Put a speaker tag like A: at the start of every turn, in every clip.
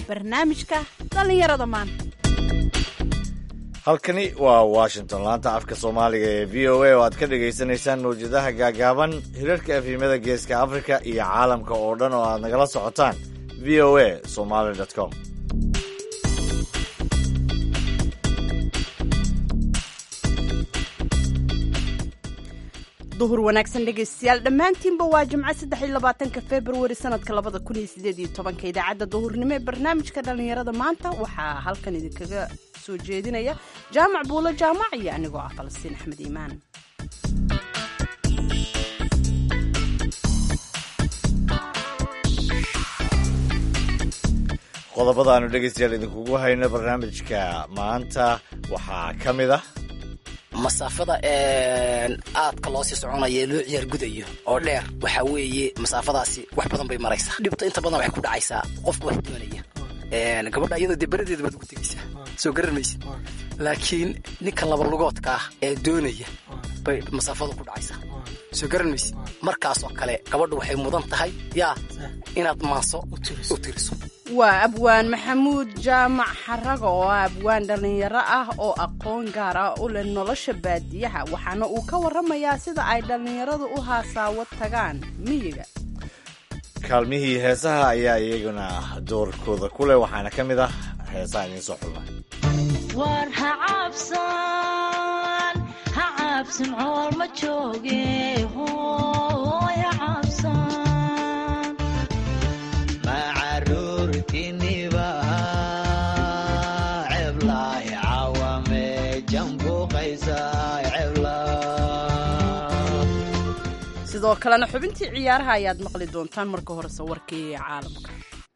A: barnaamijka dhallinyarada maanta
B: halkani waa washington laanta afka soomaaliga ee v o a oo aad ka dhagaysanaysaan mawjadaha gaagaaban hirarka efhimada geeska afrika iyo caalamka oo dhan oo aad nagala socotaan v o a somaly com
A: duhur wanaagsan dhegaystayaal dhammaantiinba waa jimco saddex iyo labaatanka februari sanadka labada kun iyo sideed iyo tobanka idaacadda duhurnimo ee barnaamijka dhallinyarada maanta waxaa halkan idinkaga soo jeedinaya jaamac buulo jaamac iyo anigoo ah falastiin axmed iimaan
B: qodobadaanu dhegaystayaal idinkugu hayno barnaamijka maanta waxaa ka mid ah
C: masaafada aadka loo sii soconaya loo ciyaar gudayo oo dheer waxaa weeye masaafadaasi wax badan bay maraysaa dhibto inta badan waxay ku dhacaysaa qofka wax doonaya gabadha iyadoo dee beradeeda baad ugu tegaysaa soo garan maysid laakiin ninka labalugoodka ah ee doonaya bay masaafadu ku dhacaysaa soo garan maysid markaasoo kale gabadha waxay mudan tahay yaa inaad maaso u tiriso
A: waa abwaan maxamuud jaamac xaraga oo ah abwaan dhallinyaro ah oo aqoon gaar ah u leh nolosha baadiyaha waxaana uu ka warramayaa sida ay dhallinyaradu u haasaawo tagaan miyiga
B: kaalmihii heesaha ayaa iyaguna doorkooda ku leh waxaana ka mid ah heesaha idiin soo xulna
D: war ha cabsan ha cabsan cool ma jooge hooy ha cabsan
A: sidoo kalena xubintii ciyaaraha ayaad maqli doontaan marka horese warkii caalamka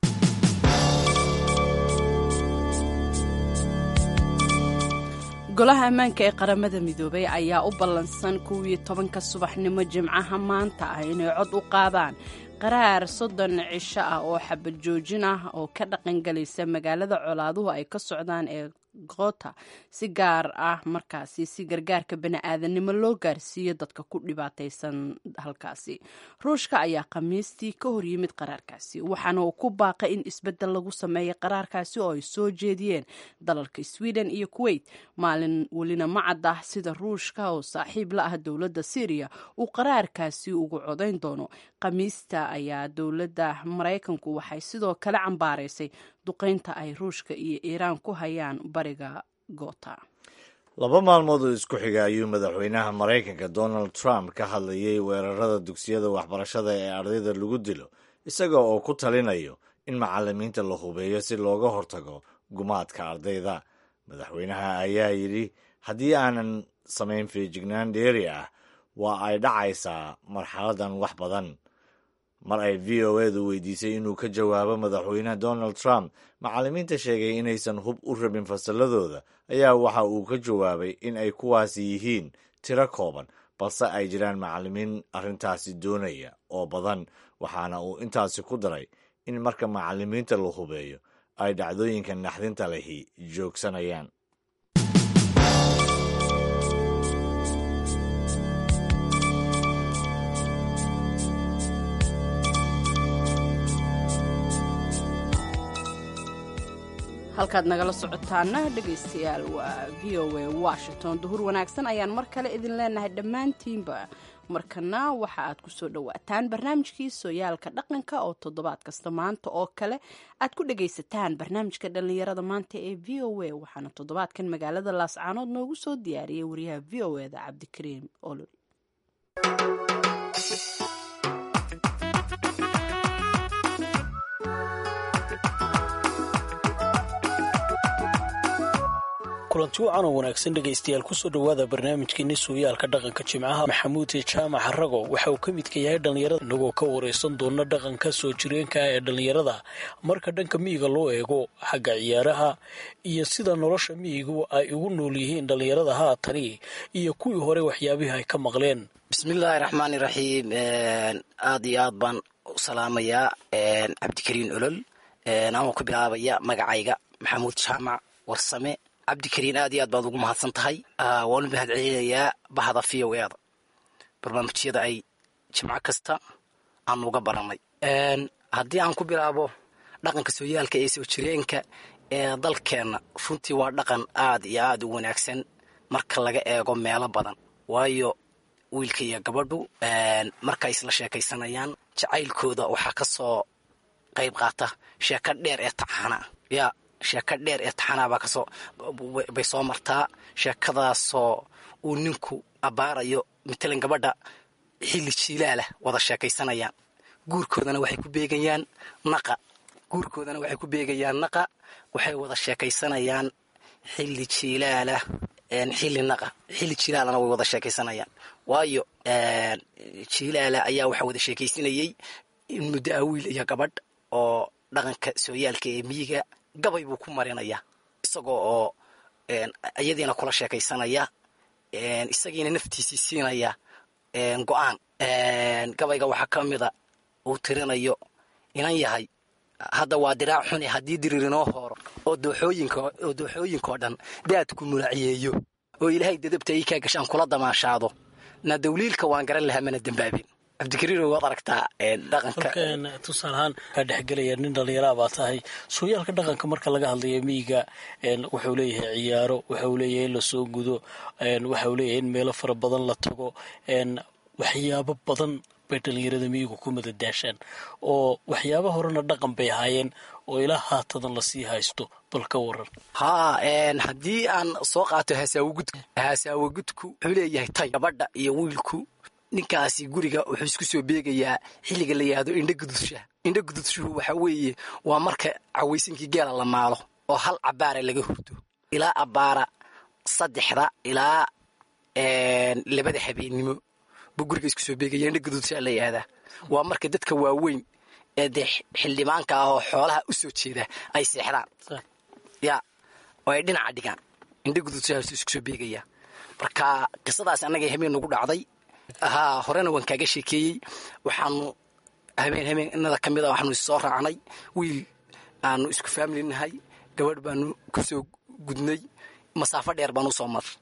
A: golaha ammaanka ee qaramada midoobay ayaa u ballansan kuwii tobanka subaxnimo jimcaha maanta ah inay cod u qaadaan qaraar soddon cisho ah oo xabad joojin ah oo ka dhaqangelaysa magaalada colaaduhu ay ka socdaan ee goota si gaar ah markaasi si gargaarka bani-aadanimo loo gaarsiiyo dadka ku dhibaataysan halkaasi ruushka ayaa khamiistii ka hor yimid qaraarkaasi waxaana uu ku baaqay in isbeddel lagu sameeyo qaraarkaasi oo ay soo jeediyeen dalalka sweden iyo kuwait maalin welina ma cad ah sida ruushka oo saaxiib la ah dowladda syriya uu qaraarkaasi ugu codayn doono khamiista ayaa dowladda maraykanku waxay sidoo kale cambaaraysay duqaynta ay ruushka iyo iiraan ku hayaan bariga goota
B: laba maalmood oo isku xiga ayuu madaxweynaha maraykanka donald trump ka hadlayay weerarada dugsiyada waxbarashada ee ardayda lagu dilo isaga oo ku talinayo in macalimiinta la hubeeyo si looga hortago gumaadka ardayda madaxweynaha ayaa yidhi haddii aanan samayn feejignaan dheeri ah waa ay dhacaysaa marxaladan wax badan mar ay v o edu weydiisay inuu ka jawaabo madaxweyne donald trump macallimiinta sheegay inaysan hub u rabin fasalladooda ayaa waxa uu ka jawaabay in ay kuwaasi yihiin tiro kooban balse ay jiraan macallimiin arrintaasi doonaya oo badan waxaana uu intaasi ku daray in marka macallimiinta la hubeeyo ay dhacdooyinka naxdinta lehi joogsanayaan
A: halkaad nagala socotaana dhegaystayaal waa v o a washington duhur wanaagsan ayaan mar kale idin leenahay dhammaantiinba markana waxa aad kusoo dhowaataan barnaamijkii sooyaalka dhaqanka oo toddobaad kasta maanta oo kale aad ku dhagaysataan barnaamijka dhallinyarada maanta ee v o a waxaana toddobaadkan magaalada laascaanood noogu soo diyaariyay wariyaha v o eda cabdikariim olol
E: kulanti wacan oo wanaagsan dhegaystayaal kusoo dhowaada barnaamijkeeni sooyaalka dhaqanka jimcaha maxamuud jaamac rago waxa uu ka midka yahay dhallinyarada inagoo ka waraysan doona dhaqanka soo jireenka ah ee dhallinyarada marka dhanka miyiga loo eego xagga ciyaaraha iyo sida nolosha miyigu ay ugu nool yihiin dhallinyarada haatani iyo kuwii hore waxyaabihii ay ka maqleen
C: bismillaahi raxmaani raxiim aad iyo aad baan u salaamayaa cabdikariin olol anoo ku bilaabaya magacayga maxamuud jaamac warsame cabdikariin aad iyo aad baad ugu mahadsan tahay waanu mahad celinayaa bahda v o eeda barnaamijyada ay jimco kasta aanu uga baranay haddii aan ku bilaabo dhaqanka sooyaalka ee soo jireenka ee dalkeenna runtii waa dhaqan aad iyo aad u wanaagsan marka laga eego meelo badan waayo wiilka iyo gabadhu markay isla sheekaysanayaan jacaylkooda waxaa ka soo qayb qaata sheeko dheer ee taxana yaa sheeko dheer ee taxanaa baa kasoo bay soo martaa sheekadaasoo uu ninku abbaarayo matalan gabadha xilli jiilaalah wada sheekaysanayaan guurkoodana waxay ku beegayaan naqa guurkoodana waxay ku beegayaan naqa waxay wada sheekaysanayaan xilli jiilaalah xilli naqa xilli jiilaalana way wada sheekaysanayaan waayo jiilaala ayaa waxaa wada sheekaysanayey muddo ah wiil iyo gabadh oo dhaqanka sooyaalka ee miyiga gabay buu ku marinaya isagoo oo iyadiina kula sheekaysanaya isagiina naftiisii siinaya go-aan gabayga waxaa ka mida uu tirinayo inan yahay hadda waa diraac xune haddii dirir inoo hooro oo dooxooyinoo dooxooyinkao dhan daadku mulaciyeeyo oo ilaahay dadabta ii kaa gashaan kula damaashaado na dawliilka waan garan lahaa mana dembaabin cabdikariiro waad aragtaa dhaqanka
E: tusaalahaan kaa dhexgelaya nin dhallinyaraa baa tahay sooyaalka dhaqanka marka laga hadlayo miyiga wuxuu leeyahay ciyaaro waxau leeyahay in lasoo gudo waxau leeyahay in meelo fara badan la tago waxyaabo badan bay dhallinyarada miyigu ku madadaashaan oo waxyaaba horena dhaqan bay ahaayeen oo ilaa haatadan lasii haysto bal ka waran
C: haa haddii aan soo qaato hasaawogudku hasaawogudku wuxuu leeyahay tay gabadha iyo wiilku ninkaasi guriga wuxuu isku soo beegayaa xilliga la yihahdo indho gududshaha indho gududshuhu waxaa weeye waa marka cawaysinkii geela la maalo oo hal cabaara laga hurdo ilaa abbaara saddexda ilaa labada habeennimo buu guriga isku soo beegaya indho gududshaha la yihahdaa waa marka dadka waaweyn ee dee xildhibaanka ah oo xoolaha u soo jeeda ay seexdaan ya oo ay dhinaca dhigaan indho gududshahaasuu isku soo beegayaa marka qisadaas annaga habeen nagu dhacday haa horena waan kaaga sheekeeyey waxaanu habeen habeenada ka mid a waxaanu issoo raacnay wiil aanu isku faamili nahay gabadh baanu kusoo gudnay masaafo dheer baanu usoo mar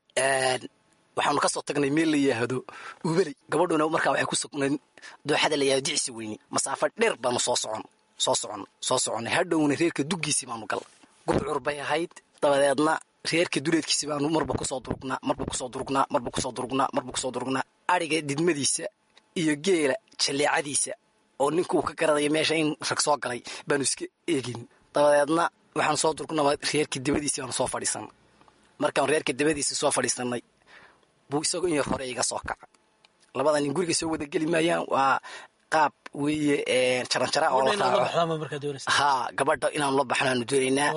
C: waxaanu kasoo tagnay meel la yihaahdo ubeley gabadhuna markaa waxay ku sugnayd dooxada la yihahdo dicsi weyne masaafo dheer baanu soo socon soo socon soo soconnay hadhowna reerka duggiisii baanu gal gudcur bay ahayd dabadeedna reerka duleedkiisi baanu marba kusoo durugnaa marba kusoo durugnaa marba kusoo durugnaa marba kusoo durugnaa ariga didmadiisa iyo geela jalleecadiisa oo ninkuu ka garanayo meesha in rag soo galay baanu iska eegin dabadeedna waxaan soo durugnaba reerka dabadiisi baanu soo fadhiisanay markaan reerka dabadiisa soo fadhiisanay buu isagoo in yar hore iga soo kaca labada nin guriga soo wada geli maayaan waa qaab weeye jaranjara oo la raaco haa gabadha inaanu la baxno aanu doonaynaa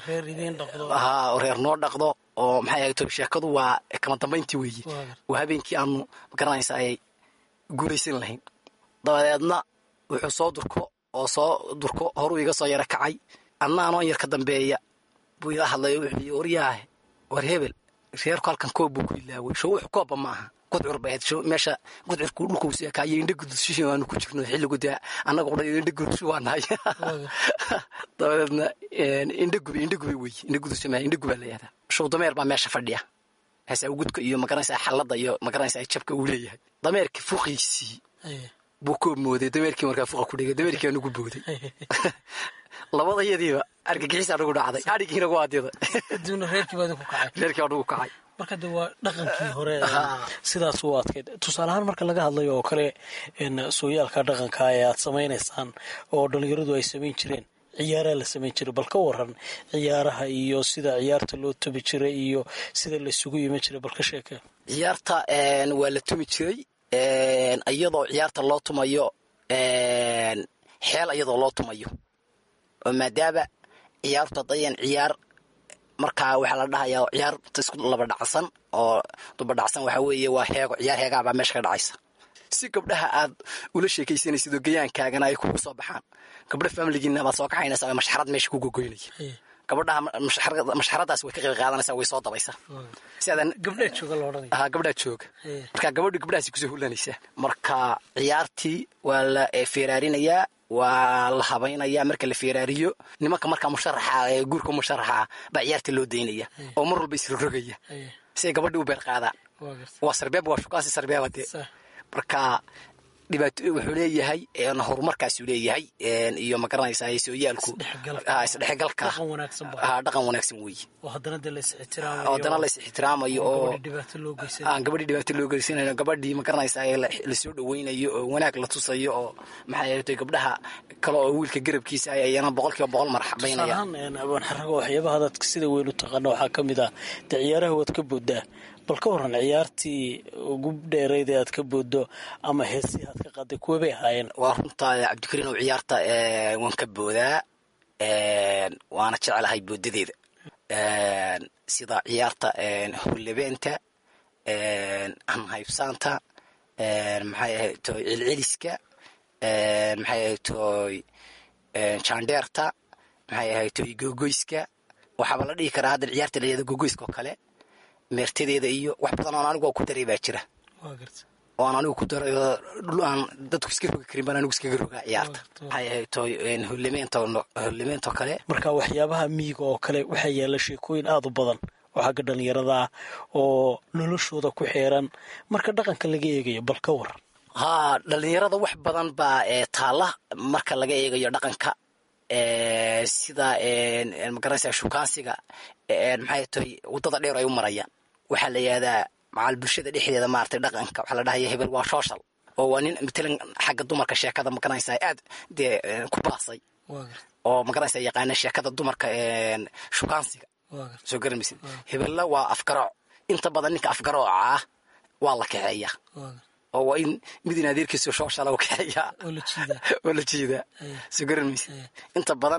C: haa oo reer noo dhaqdo oo maxay ahayd sheekadu waa kama dambayntii weeye waa habeenkii aanu magaranaysa ayay guulaysan lahayn dabadeedna wuxuu soo durko oo soo durko horuu iga soo yaro kacay anna anoo yar ka dambeeya buu ila hadlayo wuxuu yii waryaahe war hebel reerku halkan koob buu ku ilaaway show wux koobba ma aha gudcur bay ahayd show meesha gudcurku dhulkuusi ekaayo indho gudushishi aanu ku jirno xilligu dee annaga qudha indho gudushu waa nahay dabadeedna indho gubi indho gubi wey indho gudusha ma indho gubaa la yihahdaa show dameer baa meesha fadhiya hasaawgudka iyo magaranaysaa xalladda iyo magaranaysaa jabka uu leeyahay dameerka fuqiisii buu koob mooday dameerkii markaa fuqa ku dhigay dameerkii anugu booday labadayadiiba argagixiis anugu dhacday adhigiina waa dida reerkii anugu kacay
E: marka de waa dhaqankii hore sidaas u adkeyd tusaale ahaan marka laga hadlayo oo kale sooyaalka dhaqanka ee aad samaynaysaan oo dhallinyaradu ay samayn jireen ciyaaraa la samayn jiray bal ka waran ciyaaraha iyo sida ciyaarta loo tubi jiray iyo sida laysugu iman jiray bal ka sheeke
C: ciyaarta waa la tumi jiray iyadoo ciyaarta loo tumayo xeel iyadoo loo tumayo oo maadaama ciyaartu hadayan ciyaar markaa waxaa la dhahayaa ciyaarta isku laba dhacsan oo dubadhacsan waxaa weeye waa heego ciyaar heegaabaa meesha ka dhacaysa si gabdhaha aad ula sheekaysanaysid oo gayaankaagana ay kugu soo baxaan gabdha faamiligiina baad soo kaxaynaysaa oo mashxarad meesha ku gogoynaya gabadhaha mashxaradaas way ka qayb qaadanaysaa way soo dabaysaa
E: gabdhaa
C: gabdhaa jooga marka gabadhu gabdhahaasi kusoo hulanaysaa marka ciyaartii waa la feeraarinayaa waa la habaynayaa marka la feeraariyo nimanka markaa musharaxa ee guurka musharaxa baa ciyaarta loo daynaya oo mar walba isrogrogaya si ay gabadhii u beer qaadaan waa sarbeeb waa shukaansi sarbeeba dee marka dhibaato wuxuu leeyahay een, horumarkaasuu leeyahay een, iyo ma garanaysaa sooyaalku
E: Isdhexgalka.
C: Ah, isdhexgalka
E: Dhaqan wanaagsan baa.
C: Ah, dhaqan wanaagsan weeye
E: oo haddana dee lays ixtiraamayo
C: oo dana lays ixtiraamayo oo
E: gabadhi dhibaato loo geysan
C: aan gabadhii dhibaato loo geysanayo gabadhii ma garanaysaa ee la- lasoo dhaweynayo oo wanaag la tusayo oo maxay ahayd gabdhaha kale oo wiilka garabkiisa ay ayana boqolkiiba boqol marxabaynaya
E: tusaalahaan abaan xarago waxyaabaha dadka sida weyn u taqaana waxaa ka mid ah dee ciyaaraha waad ka booddaa bal ka waran ciyaartii ugu dheerayd ee aad ka booddo ama heesihii aad ka qaaday kuwa bay ahaayeen
C: waa runta cabdikariin oo ciyaarta ee, waan ka boodaa een, waana jecelahay boodadeeda Een, sida ciyaarta een, hullebeenta een, hanhaybsaanta een, maxay ahayd toy celceliska een, maxay ahayd toy een, jaandheerta maxay ahayd toy gogoyska waxaaba la dhihi karaa hadda ciyaarta la yihahdo gogoyska oo kale meertadeeda iyo wax badan oon anigu ku daray baa jira
E: waa garta
C: oo aan anigu ku darayo dhul aan dadku iska rogi karin baan anigu iskaga rogaa ciyaarta
E: Waa-
C: maxay ahayd toy hullimeenta hullimeenta oo kale
E: marka waxyaabaha miyiga oo kale waxaa yaalla sheekooyin aada u badan oo xagga dhallinyarada ah oo noloshooda ku xeeran marka dhaqanka laga eegayo bal ka war
C: haa dhalinyarada wax badan baa ee taalla marka laga eegayo dhaqanka ee, sida een, een, magaranaysaa shukaansiga een, maxay tahay waddada dheer ay u marayaan waxaa la yihahdaa macal bulshada dhexdeeda maaragtay dhaqanka waxaa la dhahaya hebel waa social oo waa nin matalan xagga dumarka sheekada magaranaysaa aad dee een, ku baasay
E: waa garta
C: oo magaranaysaa yaqaana sheekada dumarka een, shukaansiga
E: waa garta
C: soo garamaysid hebella waa afgarooc inta badan ninka afgarooca ah waa la kaxeeya
E: waa garta
C: oo waa in midin adeerkiisu shooshala u kaxeeyaa
E: oo la jiidaa
C: oo la jeedaa
E: Aye.
C: soo garan maysid
E: Aye.
C: inta badan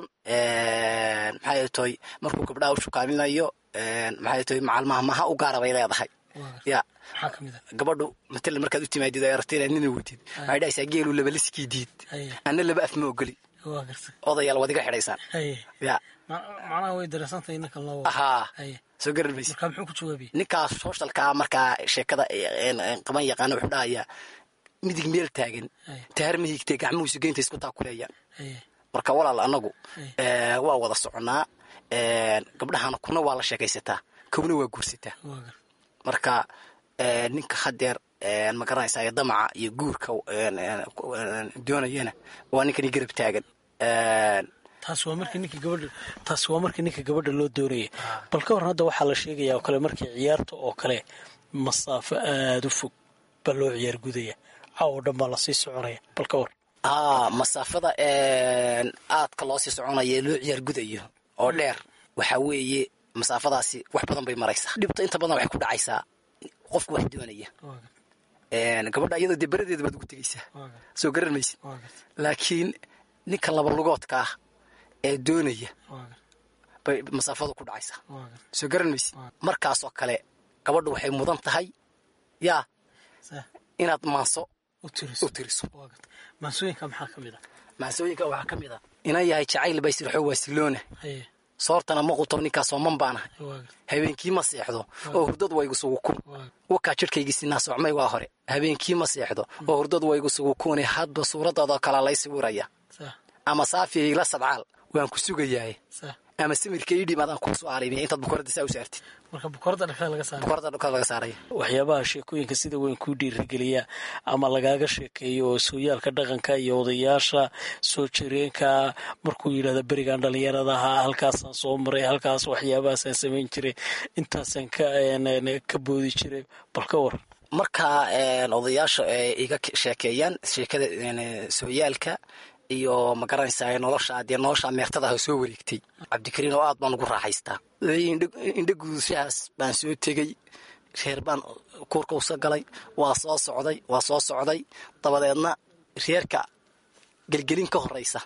C: maxay tahay markuu gabdhaha u shukaaminayo maxay tahay macalmaha maha u gaara bay leedahay
E: waa garta
C: ya
E: maxaa ka mid ah
C: gabadhu matala markaad u timaadid ay aragtay inaad nina wetid waxay dhahaysaa geelu laba liskii diid
E: Aye.
C: anna laba af ma ogoli
E: waa garta
C: odayaal waad iga xidhaysaan
E: haye
C: ya
E: Ma- macnaha way dareesantahay ninkan loo
C: ahaa
E: haye
C: soo garan maysid
E: markaa muxuu ku jawaabiyey
C: ninkaas sooshalkaa markaa sheekada een, een, qaban yaqaana wuxuu dhahayaa midig meel taagan
E: Aye.
C: taar ma higtee gacmuhiisu geynta isku taakuleeyaan
E: haye
C: marka walaal anagu
E: Aye.
C: ee, waa wada soconaa ee, gabdhahana kuna waa la sheekaysataa kowna waa guursataa
E: waa garta
C: marka ee, ninka hadeer ee, ma garanaysaa damaca iyo guurka een, een, ku- een, doonayana waa ninkani garab taagan Een,
E: taas waa markii ninka gabadha taas waa markii ninka gabadha loo doonayay bal ka waran hadda waxaa la sheegayaa oo kale markii ciyaarta oo kale masaafo aada u fog baa loo ciyaar gudaya caawo dhan baa lasii soconaya bal ka war
C: aa masaafada een, aadka loo sii soconaya ee loo ciyaar gudayo oo dheer waxaa weeye masaafadaasi wax badan bay maraysaa dhibta inta badan waxay ku dhacaysaa qofku wax doonaya
E: waa garta
C: Een, gabadha iyadoo dee beradeeda baad ugu tegaysaa
E: waa garta
C: soo garan maysid
E: waa garta
C: laakiin ninka laba lugoodka ah ee doonaya
E: waa garta
C: bay masaafadu ku dhacaysaa
E: waa garta
C: soo garan maysid
E: Waa.
C: markaasoo kale gabadhu waxay mudan tahay yaa
E: saa
C: inaad maanso
E: u tiriso
C: u tiriso
E: waa garta maansooyinka maxaa ka mid ah
C: maansooyinka waxaa ka mid ah inan yahay jacayl bay sirxo waasiloona
E: haye
C: soortana ma quto ninkaasoo man baanahay
E: waa garta
C: habeenkii ma seexdo oo hurdadu waa igu sugu kun
E: waa
C: wakaa jidhkaygii sinaa socmay waa hore habeenkii ma seexdo oo hurdadu waa igu sugu kune hadba suuraddaadoo kala lay sawiraya
E: saa
C: ama saafiya ila sadcaal waan ku sugayahay
E: saa
C: ama samirka ii dhib adaan kuu soo aaraynaya intaad bukoorada saa u saartid
E: marka bukoorada dhakada laga saara
C: bukoorada dhulka laga saaraya
E: waxyaabaha sheekooyinka sida weyn kuu dhiirigeliya ama lagaaga sheekeeyo oo sooyaalka dhaqanka iyo odayaasha soo jireenka markuu yidhahda berigan dhallinyaradaha halkaasaan soo maray halkaas waxyaabahaasaan samayn jiray intaasaan ka een, een, ka boodi jiray bal ka war
C: marka een, odayaasha ay iga k- sheekeeyaan sheekada een, sooyaalka iyo ma garanaysaa nolosha dee nolosha meertadaha soo wareegtay cabdikariin oo aad baan ugu raaxaystaa Indho- indho gudushahaas baan soo tegey reer baan kuurka usa galay waa soo socday waa soo socday dabadeedna reerka gelgelin ka horeysa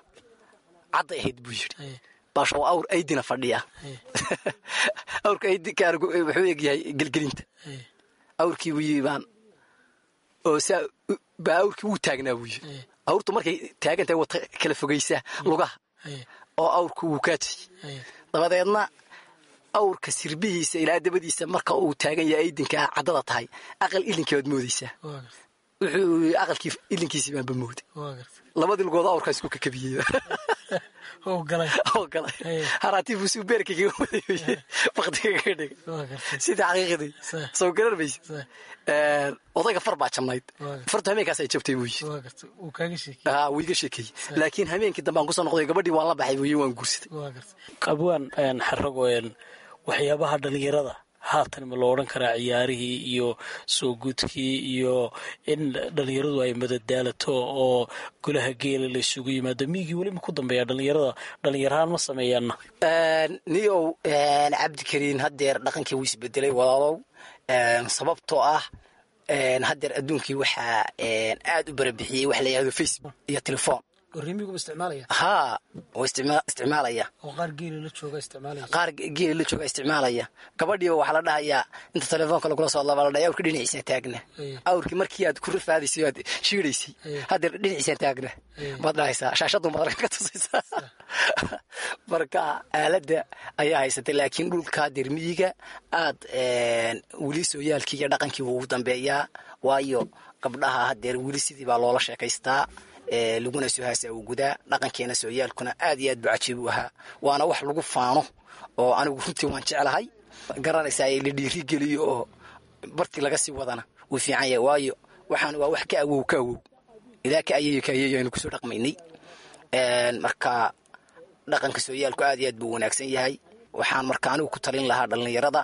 C: cadday ahayd buu yidhi
E: Haye,
C: baasha waa awr aydina fadhiya
E: haye,
C: awrka aydinka wuxuu egyahay gelgelinta
E: haye,
C: awrkii buu yii baan oo saa baa awrkii wuu taagnaa buu yii
E: haye,
C: awrtu markay taagantahay wata kala fogaysaa lugaha
E: haye,
C: oo awrku wuu kaajay
E: haye,
C: dabadeedna awrka sirbihiisa ilaa dabadiisa marka uu taagan yahay aydinkaa caddada tahay aqal ilinkii baad moodaysaa
E: waa garta
C: wuxuu aqalkii ilinkiisii baanba mooday
E: waa garta
C: labadii lugood awrkaa isku kakabiyey
E: oo galay
C: oo galay
E: Hey.
C: haraati buu suu beerka kaga wadayoye waktiga kaga dhigay
E: waa gartay
C: sida xaqiiqdii
E: Sah.
C: soo garan mayse
E: Sah.
C: odayga far baa jabnayd
E: Waa.
C: fartu hameenkaas ay jabtay buu yidhi
E: waa gartay uu kaaga sheekey
C: aa wuu iga sheekeeyey laakiin habeenkii dambe aan kusoo noqday gabadhii waan la baxay buu yidhi waan guursaday
E: waa gartay qabwaan een, xarago een, waxyaabaha dhalinyarada haatan ma lo odhan karaa ciyaarihii iyo soo gudkii iyo in dhalinyaradu ay madadaalato oo golaha geela la isugu yimaado miyigii weli ma ku dambeeya dhalinyarada dhalinyarahaan ma sameeyaanna
C: niyow cabdikariin haddeer dhaqankii wuu isbedelay walaalow sababtoo ah haddeer adduunkii waxaa aad u barabixiyey wax la yihahdo facebook iyo telefoon
E: rimigu isticmaalaya
C: haa oo isticma- isticmaalaya
E: oo qaar geela la jooga isticmaalaya
C: qaar geeli la jooga isticmaalaya gabadhiiba waxaa la dhahayaa inta telefoonka lagula soo hadlaba la dhahay awrka dhinaciisa taagna
E: Aye.
C: awrkii markii aad ku rafaadaysay aad shiidaysay
E: Aye.
C: haddeer dhinaciisa taagna
E: Aye.
C: baad dhahaysaa shaashadun baad ka tusaysaa marka aaladda ayaa haysatay laakiin dhulka haddeer miyiga aad weli sooyaalkii iyo dhaqankii wuu ugu dambeeyaa waayo gabdhaha haddeer weli sidii baa loola sheekaystaa ee, laguna soo haasaa uu gudaa dhaqankeena sooyaalkuna aad iyo aad buu cajiib u ahaa waana wax lagu faano oo anigu runtii waan jeclahay garanaysaa ee la dhiirigeliyo oo bartii laga sii wadana wuu fiican yahay waayo waxaan waa wax ka awow ka awow ilaa ka ayeeyo ka ayeeyo aynu kusoo dhaqmaynay Een, marka dhaqanka sooyaalku aad iyo aad buu wanaagsan yahay waxaan marka anigu ku talin lahaa dhallinyarada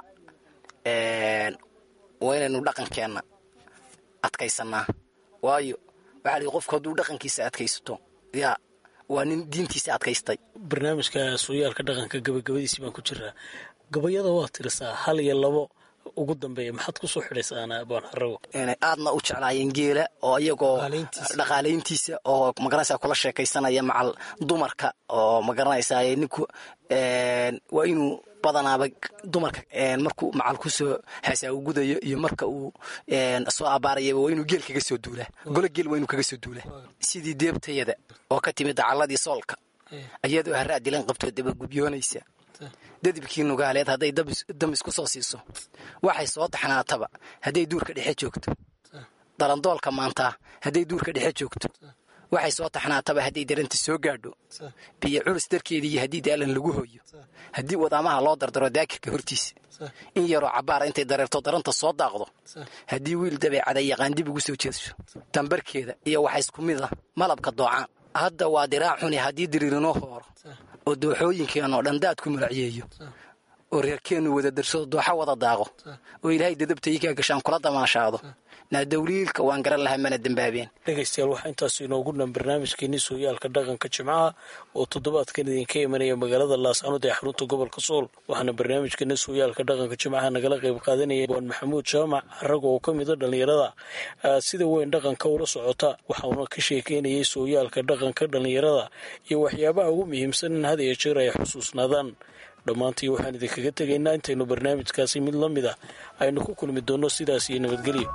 C: een, waa inaynu dhaqankeenna adkaysanaa waayo waxaa lihi qofku hadduu dhaqankiisa adkaysato yaa waa nin diintiisa adkaystay
E: barnaamijka sooyaalka dhaqanka gabagabadiisii baan ku jiraa gabayada waa tirisaa hal iyo labo ugu dambeeya maxaad kusoo xidhaysaana abaan xarago
C: inay aadna u jeclaayeen geela oo iyagoo
E: Dhaqaalayntiisa.
C: dhaqaalayntiisa oo magaranaysaa kula sheekaysanaya macal dumarka oo magaranaysaa ninku een, waa inuu badanaaba dumarka een, markuu macal kusoo haasaa u gudayo iyo marka uu een, soo abaarayaba waa inuu geel kaga soo duulaa golo geel waa inuu kaga soo duulaa sidii deebtayada oo ka timid dacaladii soolka iyadoo haraa dilan qabtoo dabagubyoonaysa dadibkii nugaaleed hadday dabis- dam isku soo siiso waxay soo taxnaataba hadday duurka dhexe joogto dalandoolka maantaa hadday duurka dhexe joogto waxay soo taxnaataba hadday daranta soo gaadho biyo culus darkeediiyo haddii daalan lagu hooyo haddii wadaamaha loo dardaro daakirka hortiisa in yaroo cabaara intay dareerto daranta soo daaqdo haddii wiil dabeecada yaqaan dib ugu soo jeedsho tambarkeeda iyo waxa isku mid ah malabka doocaan hadda waa diraac xuni haddii diriirinoo hooro oo dooxooyinkeenoo dhan daadku muracyeeyo oo reerkeennu wada darsado dooxa wada daaqo oo ilaahay dadabtaykaa gashaan kula damaashaado naadawliilka waan garan lahaa mana dembaabeen
E: dhegaystayaal waxaa intaas inoogu dhan barnaamijkeenii sooyaalka dhaqanka jimcaha oo toddobaadkan idinka imanaya magaalada laascanood ee xarunta gobolka sool waxaana barnaamijkeena sooyaalka dhaqanka jimcaha nagala qayb qaadanaya waan maxamuud jaamac xarago oo ka mida dhallinyarada ah, sida weyn dhaqanka ula socota waxauna ka sheekeynayay sooyaalka dhaqanka dhallinyarada iyo waxyaabaha ugu muhiimsan in had iyo jeer ay xusuusnaadaan dhammaantii waxaan idinkaga tegaynaa intaynu barnaamijkaasi mid la mid ah aynu ku kulmi doonno sidaas iyo nabadgelyo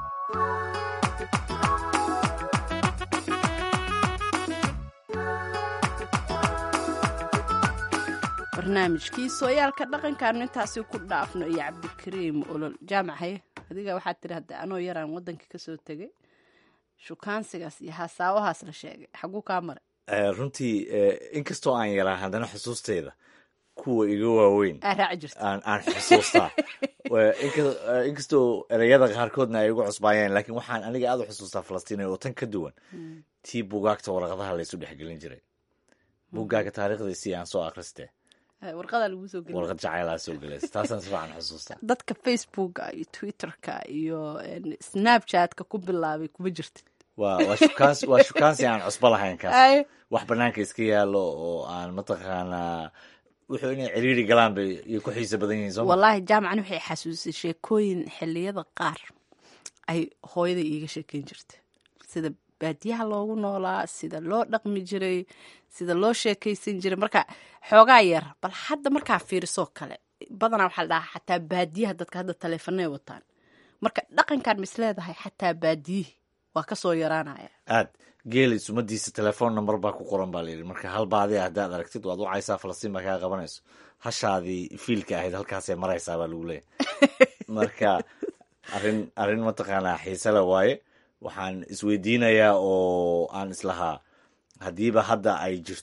A: barnaamijkii sooyaalka dhaqankaanu intaasi ku dhaafno iyo cabdikariim olol jaamacaye adiga waxaad tiri hadda anoo yaraan waddanka kasoo tegay shukaansigaas iyo hasaawahaas la sheegay xaguu kaa maray
B: Eh, runtii eh, inkastoo aan yaraa haddana xusuusteyda kuwa iga waaweyn
A: aa raaci jirta
B: aan aan xusuustaa Wa- inka- eh, inkastoo ereyada qaarkoodna ay igu cusbaayeen laakiin waxaan aniga aad u xusuustaa falastiin oo tan ka duwan tii bugaagta warqadaha laysu dhexgelin jiray bugaaga taariikhdiisii aan soo akhriste
A: Eh, warqadaa lagu soo geliya
B: warqad jacaylaa soo gelaysa taasaan si fiican xusuustaa
A: dadka facebooka iyo twitterka iyo en, snapchatka ku bilaabay kuma jirta
B: waa waa shukaansi waa shukaansi aan cusbo lahayn kaas
A: Ay,
B: wax banaanka iska yaallo oo aan mataqaanaa wuxuu inay ciriiri galaan bay iyo ku xiisa badan yihiin sooma
A: wallaahi jaamacani waxay xasuusay sheekooyin xilliyada qaar ay hooyaday iiga sheekeyn jirta sida baadiyaha loogu noolaa sida loo dhaqmi jiray sida loo sheekaysan jiray marka xoogaa yar bal hadda markaa fiirisoo kale badanaa waxaa la dhahaa xataa baadiyaha dadka hadda taleefanay wataan marka dhaqankan mis leedahay xataa baadiyihii waa kasoo yaraanaya
B: aad geeli sumadiisa telefoon number baa ku qoran baa layidhi marka hal baadiya haddaad aragtid waad wacaysaa falastiin baa kaa qabanayso hashaadii fiilka ahayd halkaasay maraysaa baa lagu leeyahy marka arrin arrin mataqaanaa xiise le waaye waxaan isweydiinayaa oo aan islahaa haddiiba hadda ay jirto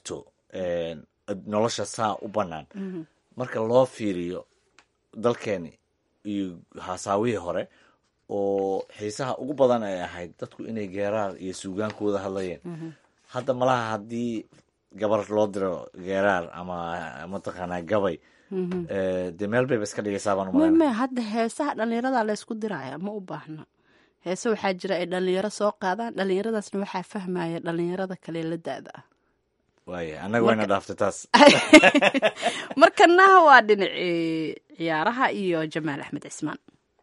B: nolosha saa u bannaan marka loo fiiriyo dalkeeni iyo haasaawihii hore oo xiisaha ugu badan ay ahayd dadku inay geeraar iyo suugaan ku wada hadlayeen hadda malaha haddii gabar loo diro geeraar ama mataqaanaa gabay dee meel bayba iska dhigaysaa baan
A: may
B: umaleyna
A: may hadda heesaha dhallinyarada laysku diraya ma u baahna heese waxaa jira ay dhallinyaro soo qaadaan dhallinyaradaasna waxaa fahmaya dhallinyarada kale la da-da ah
B: waaya annaga wayna dhaaftay taas
A: markana waa dhinacii ciyaaraha iyo jamaal axmed cismaan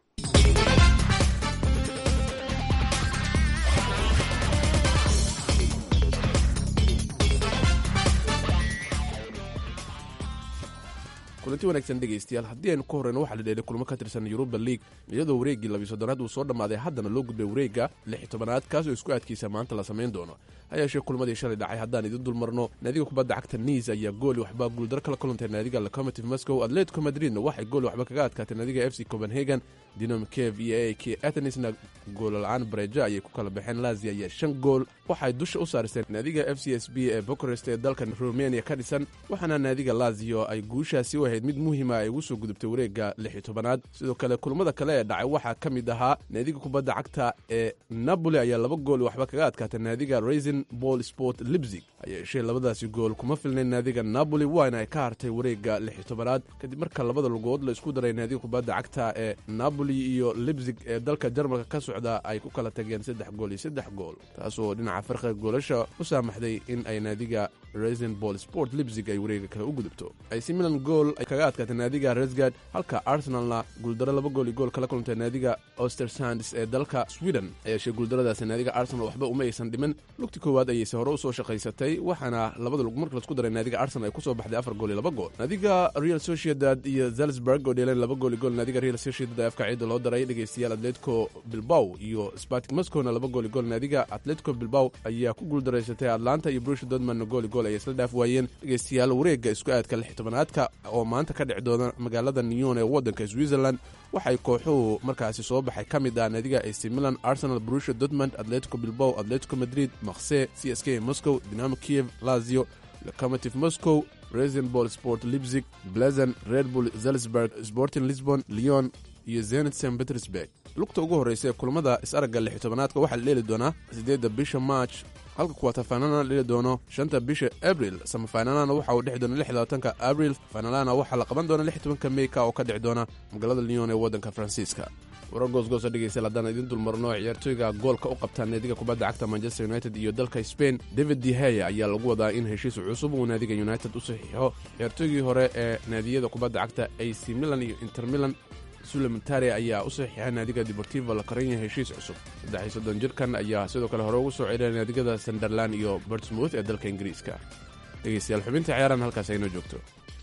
F: kulanti wanaagsan dhegaystayaal haddii aynu ka horreyno waxaa la dheelay kulmo ka tirsan yuruba liig iyadoo wareeggii labiyo soddonaad uu soo dhammaaday haddana loo gudbay wareegga lix iyo tobanaad kaasoo isku aadkiisa maanta la samayn doono ha yeeshee kulmadii shalay dhacay haddaan idin dulmarno naadiga kubadda cagta niis ayaa gooli waxba guuldaro kala kulantay naadiga locomotive moscow atletico madridna waxay gooli waxba kaga adkaatay naadiga f c copenhagen dinom kev iyo a k athenisna goolla-aan bareja ayay ku kala baxeen lazia ayaa shan gool waxay dusha u saaristeen naadiga f c s b ee bucharest ee dalka rumeniya ka dhisan waxaana naadiga lazio ay guushaasi u ahayd mid muhiima ay ugu soo gudubtay wareegga lix iyo tobanaad sidoo kale kulmada kale ee dhacay waxaa ka mid ahaa naadiga kubadda cagta ee napoli ayaa laba gool waxba kaga adkaatay naadiga raisin ball sport libzig hayeeshee labadaasi gool kuma filnayn naadiga napoli waana ay ka hartay wareegga lix iyo tobanaad kadib marka labada lugood la isku daray naadiga kubadda cagta ee napoli iyo libzig ee dalka jarmalka ka socda ay ku kala tageen saddex gool iyo saddex gool taasoo dhinaca farqiga goolasha u saamaxday in ay naadiga raisin ball sport libzig ay wareega kale u gudubto ac milan gool ay kaga adkaatay naadiga resgard halka arsenalna guuldaro laba gool iyo gool kala kulantay naadiga ostersands ee dalka sweden hayeeshee guuldaradaasi naadiga arsenal waxba uma aysan dhimin lugti koowaad ayayse hore usoo shaqaysatay waxaana labada lug marka laisku daray naadiga arsenal ay kusoo baxday afar gool iyo laba gool naadiga real sociedad iyo zalzburg oo dheeleen laba gool iyo gool naadiga real sociedad ee afka ciida loo daray dhegaystayaal atletico bilbaw iyo spartik moscowna laba gool iyo gool naadiga atletico bilbaw ayaa ku guuldaraysatay atlanta iyo brusha dortmundna gool iyo gool ayay isla dhaaf waayeen dhegaystayaal wareegga isku aadka lix tobanaadka oo maanta ka dhici doona magaalada nyon ee waddanka switzerland waxay kooxuhu markaasi soo baxay ka mid ah naadiga ac milan arsenal brusha dortmund atletico bilbaw atletico madrid makse c s k moscow dinamo kiev lazio locomotive moscow resin ball sport lipzig blazen red bull zalzburg sporting lisbon leon iyo zenit st petersburg lugta ugu horreysa ee kulamada is-aragga lix tobanaadka waxaa la dheeli doonaa siddeedda bisha march halka kuwatafaynalana la dheli doono shanta bisha abril samafaynalana waxa uu dhexi doona lix labaatanka abril faynalana waxaa la qaban doona lix tobanka meyka oo ka dhici doona magaalada lyon ee waddanka faransiiska warar goosgoosa dhegeystayaal haddaan idin dulmarno ciyaartooyga goolka u qabtaa naadiga kubadda cagta manchester united iyo dalka spain david dehaya ayaa lagu wadaa in heshiis cusub uu naadiga united u saxiixo ciyaartooygii hore ee naadiyada kubadda cagta ac milan iyo inter milan sulementare ayaa u saxiixay naadiga deportivo la karanya heshiis cusub saddex iyo soddon jirkan ayaa sidoo kale hore ugu soo celiyay naadigada sunderland iyo bortsmouth ee dalka ingiriiska dhegeystayaal xubinta ciyaarahan halkaas aynoo joogto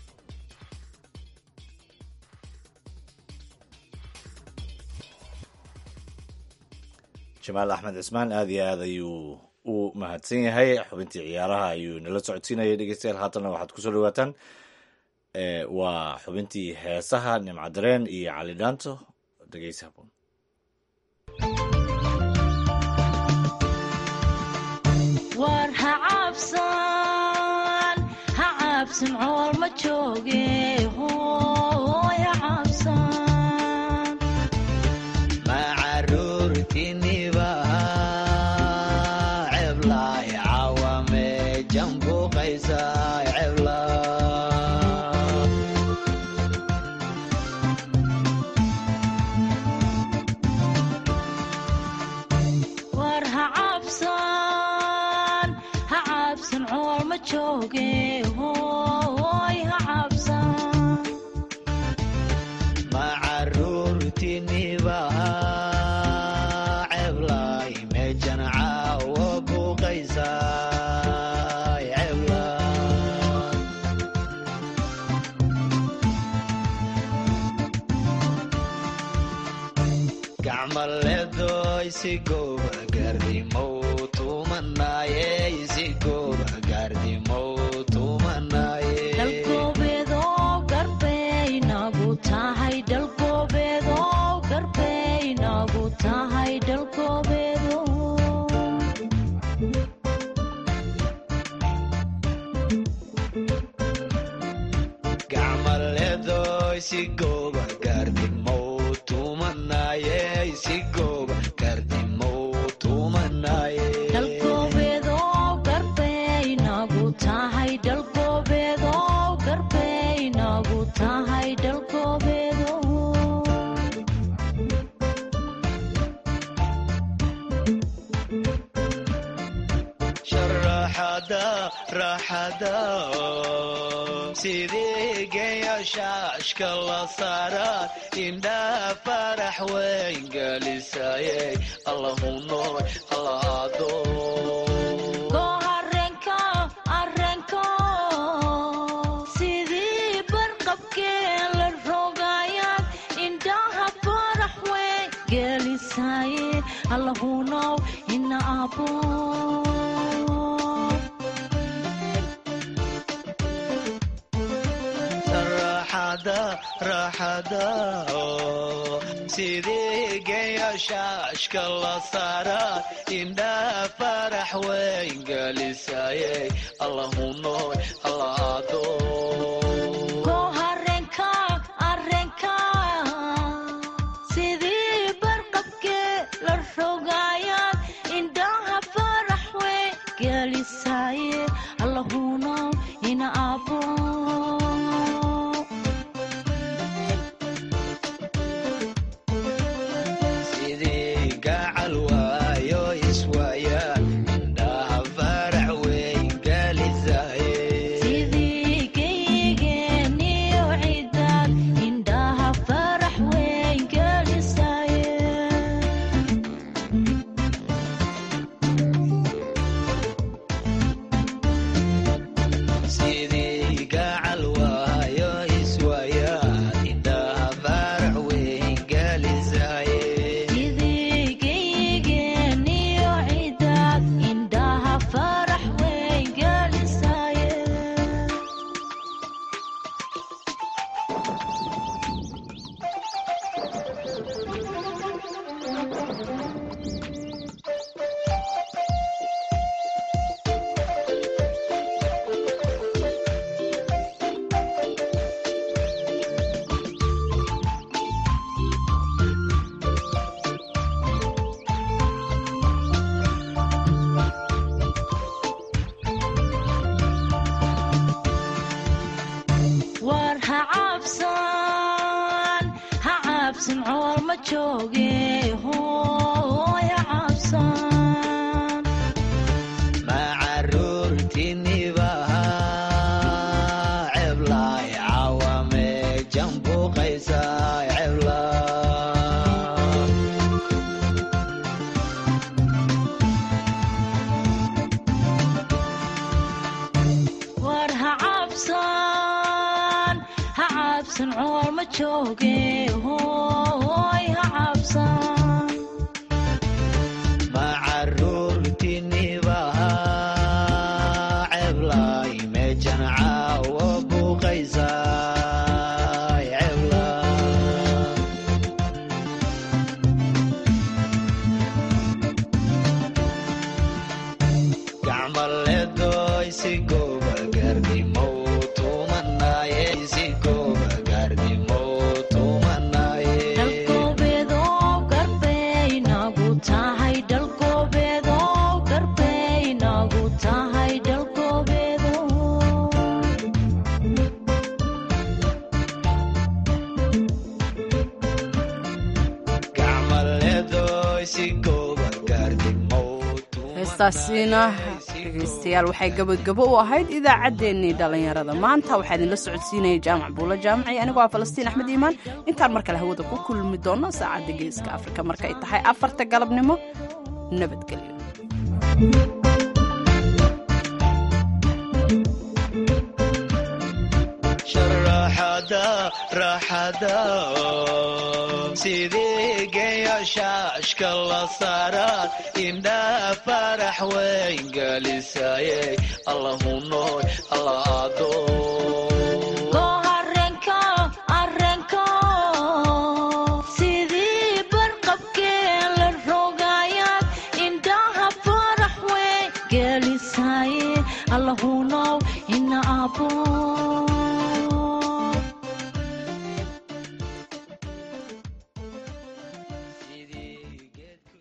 B: jamaal axmed cismaan aad iyo aad ayuu u mahadsan yahay xubintii ciyaaraha ayuu nala socodsiinayay dhegeystayaal haatanna waxaad kusoo dhawaataan waa xubintii heesaha nimcadareen iyo cali dhaanto dhegeysa habboon
D: war ha cabsan ha cabsan cool ma jooge hooy ha cabsan
G: macaruurtiniba ceblay cawame jambuqaysa cebla
D: war ha cabsan ha cabsan cool ma jooge hooy ha cabsan
G: macaruurtiniba ceblay mejan caawo buqaysa cebla gacmaleedoy si gooba gaardimow tumanaaye si gooba gaardimow tumanaaye
D: dhalgoobeedoo garbey nagu tahay dhalgoobeedoo garbey nagu tahay dhalgoobeedo
G: sigoba gardimow tumanaye sigoba gardimow tumanaye
D: dhalgoobeedoo garbeynagu tahay dhalgoobeedoo garbeynagu tahay dhalgoobeedo
G: sharaxada raxada sidii geeya shaashka la saaraan indhaha farax weyn gelisaye allahu nool allaado
D: goo areenka areenko sidii barqabkee la rogayaad indhaha farax weyn gelisaye allahunow ina abo
G: raxada raxada sidii geeya shaashka la saaraan indhaha farax weyn gelisaye allahu nool allaado
D: goo areenka areenka sidii barqabkee la rogayaad indhaha farax weyn gelisaye allahunow ina abo
G: sidii gacal waayo iswaayaan indhaha farax weyn gelisaye
D: sidii geygeeniyo cidaad indhaha farax weyn gelisaye
G: sidii gacal waayo iswaayaan indhaha farax weyn gelisaye
D: sidii geygeeniyo cidaad indhaha farax weyn gelisaye war ha cabsan ha cabsan cool ma jooge hooy ha cabsan
G: ma caruurtinibaha ceblay cawame jambuqaysa cebla
D: war ha cabsan ha cabsan cool ma jooge hooy ha cabsan
G: ma caruurtinibaha ceblay meejan caawo buuqaysa cebla gacmaleedoy si gooba gaardimow tumanaye si gooba gaardimow tumanaye
D: dhalgoobeedoo garbeynagu tahay dhalgoobeedoo garbeynagu tahay dhalgoobeedo
G: gacmaleedoy si gooba gaardimow
A: heestaasiina dhegaystayaal waxay gabagabo u ahayd idaacaddeenii dhallinyarada maanta waxaa idinla socodsiinaya jaamac buulo jaamaci anigoo ah falastiin axmed iimaan intaan mar kale hawada ku kulmi doono saacadda geeska afrika markay tahay afarta galabnimo nabadgelyo
G: sharaxada raxada sidii geeya shaashka la saaraan indhaha farax weyn gelisaye allahu nool allaado
D: goo areenka areenko sidii barqabkee la rogayaad indhaha farax weyn gelisaye allahunow ina abo